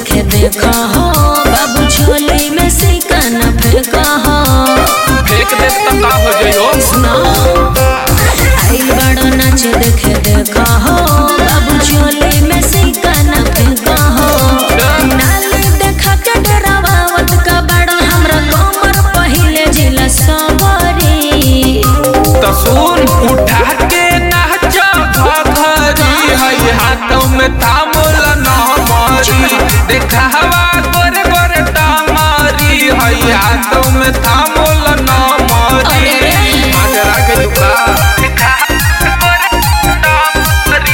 देखे देखा हो बाबू झोली में सिक्का न फेंका हो फेंक दे तो का हो जाइयो सुना आइल बड़ो नाच देखे देखा हो बाबू झोली में सिक्का न फेंका हो नाली देखा के डरावत का बड़ा हमरा कमर पहिले जिला सवरी तो सुन उठा के नाच घघरी है हाथों में थामल न मारी देखा हवा गोरे गोरे टामारी है हाथों में थामल न मारी माजरा के लुका देखा गोरे टामारी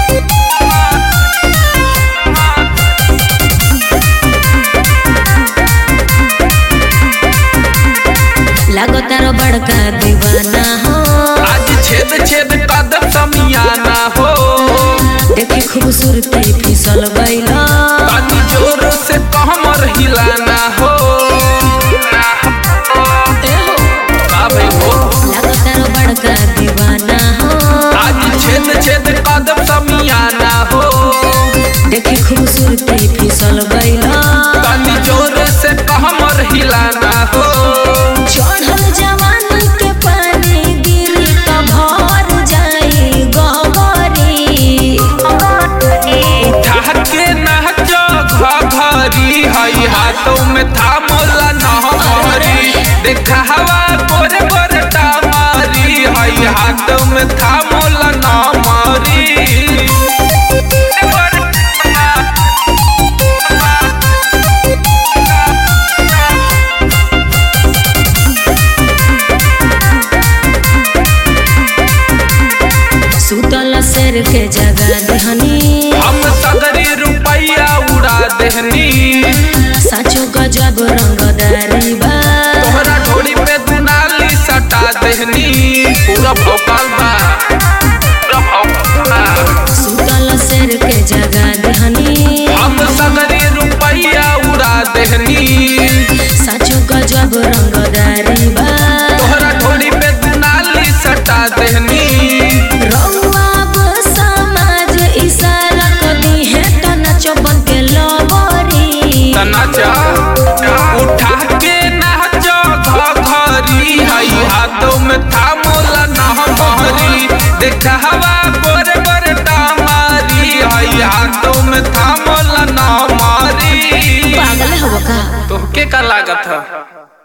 लागो तारो बड़का दीवाना हो आज छेद छेद कदम समियाना हो देखे खूबसूरती फिसल बैला तनी जोर से कमर हिलाना हो का भाई हो लागो तारो बड़का दीवाना हो आज छेद छेद कदम समियाना हो देखे खूबसूरती फिसल बैला तनी जोर से कमर हिलाना हो चढ़ल जवानी के पानी गिरी त भर जाई गहरी उठा के नाच घघरी हई हाथों में थामला नहमरी देखा हवा गोरे गोरे टामारी हई हाथों में थामला नहमरी सुतल शेर के जगा दहनी हम सगरी रुपया उड़ा देहनी साचो गजब रंगदारी बा तोहरा ढोली पे दुनाली सटा देहनी पूरा भोकाल बा पूरा भोकाल बा। सुतल शेर के जगा दहनी हम सगरी रुपया उड़ा देहनी साचो गजब रंगदारी बा तोहरा ढोली पे दुनाली सटा देहनी रउआ अब समाज इशारा कदी है त नचो बन के लवरी नाचा उठा के नाच घघरी हई हाथों में थामला नहमरी देखा हवा गोरे गोरे टामारी हई हाथों में थामला नहमरी पागल हो का तोहके का लागत है